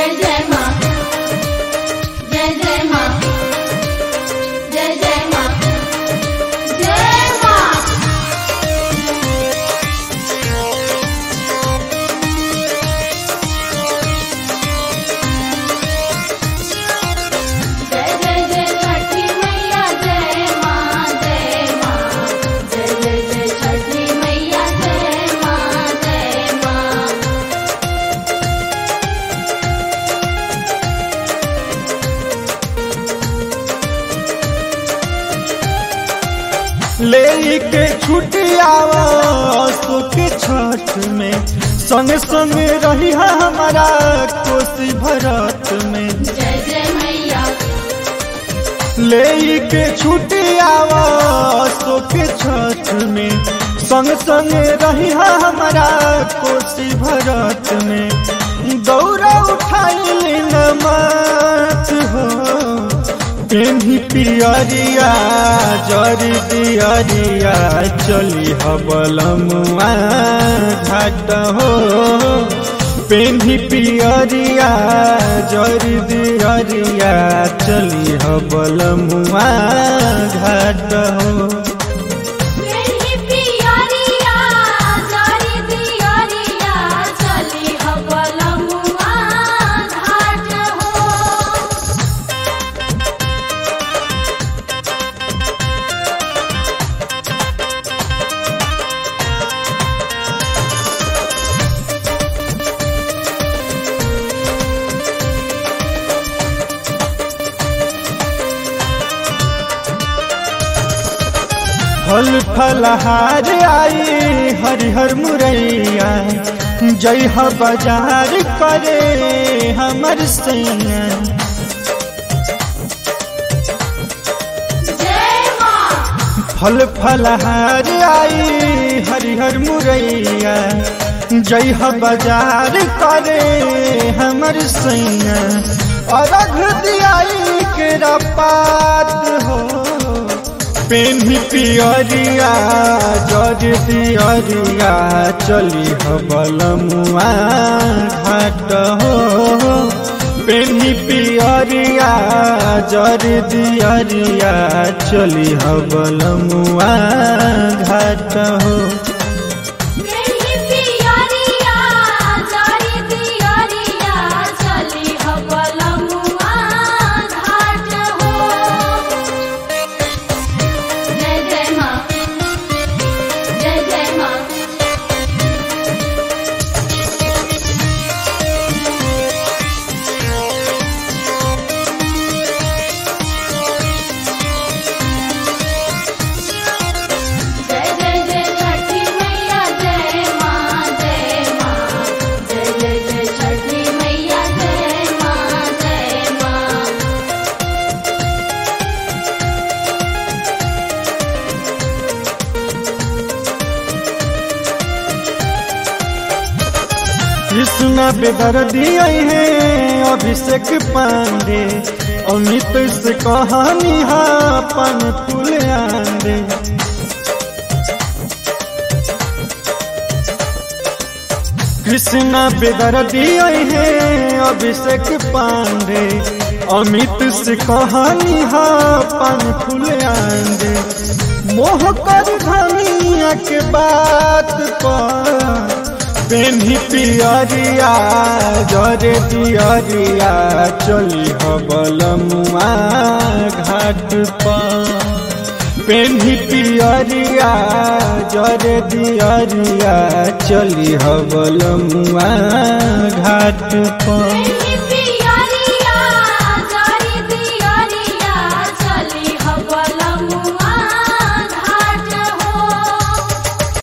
जय जय माँ जय जय माँ जय जय माँ जय माँ जय जय जय छठी मैया जय माँ जय माँ जय जय जय छठी मैया जय माँ जय माँ ले के छुटियावा सुख छठ में संग संग रही हमारा कोसी भरत में जय जय मैया ले के छुटियावा सुख छठ में संग संग रही हमारा कोसी भरत में दौरा उठाई नमत हो पेन्ही पियरिया जरी दियरिया चली हबलमुआ घाट हो पेन्ही पियरिया जरी दियरिया चली हबलमुआ घाट हो मेरी पियरिया जारी दियरिया चली हबलमुआ घाट हो फल फलहार आई हरिहर मुरैया जय ह बाजार करे हमर सैया जय माँ फल फलहार आई हरिहर मुरैया जय ह बाजार करे हमर सैया अरघ दियाई के पात हो पेन्ही पियरिया जर दियरिया चली हबलमुआ घाट हो पेन्ही पियरिया जर दियरिया चली हबलमुआ घाट हो मेरी पियरिया जारी दियरिया चली हबलमुआ घाट हो जय जय माँ जय जय माँ जय जय जय छठी मैया जय माँ जय माँ जय जय जय छठी मैया जय माँ जय माँ कृष्णा बेदर दिए हैं अभिषेक पांडे अमित से कहानी हा पन फूल आंदे कृष्णा बेदर दिए हैं अभिषेक पांडे अमित से कहानी हा पन फूल आंदे मोह कर धनिया के बात पर पेन्ही पियरिया जरे दियरिया चली हबलमुआ घाट पर पेन्ही पियरिया जरे दियरिया चली हबलमुआ घाट पर मेरी